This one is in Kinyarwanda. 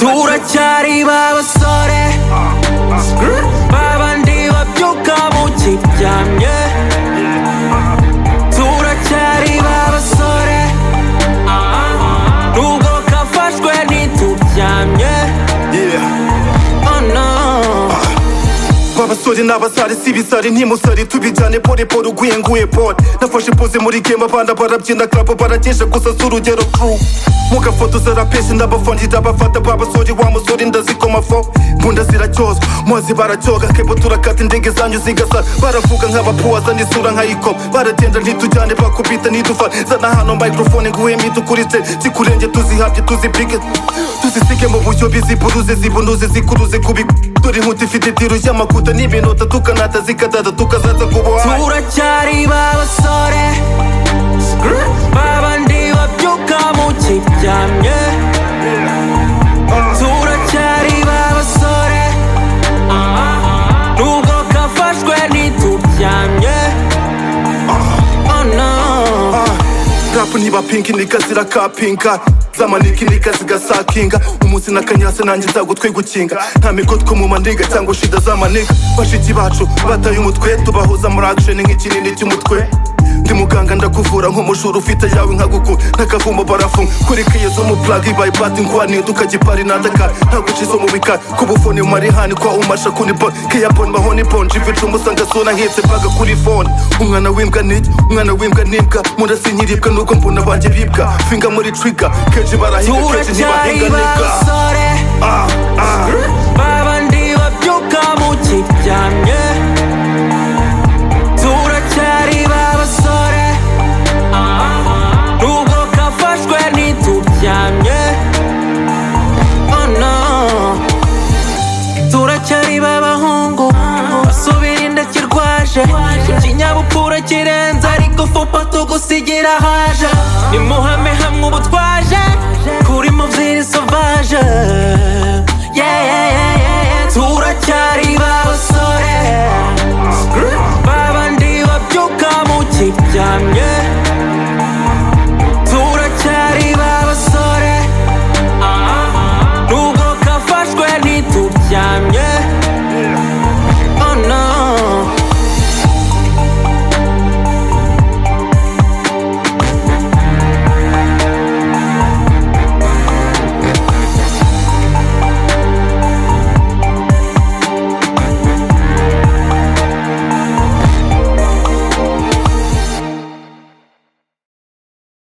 turacyari ba basore babandi babyuka mu kiryamye turacyari ba basore nubwo kafashwe ntituryamye oh no babasore n'abasare si ibisare ntimusare tubijyane polepole uguye nguye pole nafashe poze muri game abana barabyina club baragesha gusa si urugero crew mugafotoza rapesi ndabafondida abafata babasore wa musore ndazikoma fo mbunda ziracyozwa mazi baracyoga kebo turakata indege zanyu zigasara baravuga nk'abapuwaza n'isura nkayikoma baragenda ntitujyane bakubita ntidufane zana hano microphone nguhe mito kuri se zikurenge tuzihabye tuzipike tuzisike mu buryo biziburuze zibunuze zikuruze kubi dore inkuta ifite tiru y'amakuta n'ibinota tukanata zikadada tukazatsa ku buhaye turacyari ba basore babandi babyuka mu kiryamye turacyari ba basore nubwo kafashwe ntituryamye oh no rapu niba pinki nikazira kapinka zamaniki nikazigasakinga umunsi nakanyasa nanjye nzagutwe gukinga nta migotwe mu mandiga cyangwa shida z'amaniga bashiki bacu bataye umutwe tubahuza muri action nk'ikinini cy'umutwe ndi muganga ndakuvura nk'umujura ufite yawe nkaguku n'akavumo barafunga kuri kiyezo mu plaga ibaye pati ngwaniye tukagipari nadaka ntagucizo mu bikari ku bufoni mu marihani kwa umasha kuni bon kiya bon mahoni bon jivica umusanga sona hetse paga kuri fone umwana w'imbwa nijya umwana w'imbwa n'imbwa murasi nkiribwa n'ubwo mbona banjye bibwa finga muri trigger kenshi barahiga kenshi ntibahinga turacyari ba nibwa basore babandi babyuka mu kiryamye turacyari ba basore nubwo kafashwe ntituryamye oh no turacyari b'abahungu basubira inda kirwaje ikinyabupfura kirenze ariko fupa tugusigira haje nimuhame hamwe ubu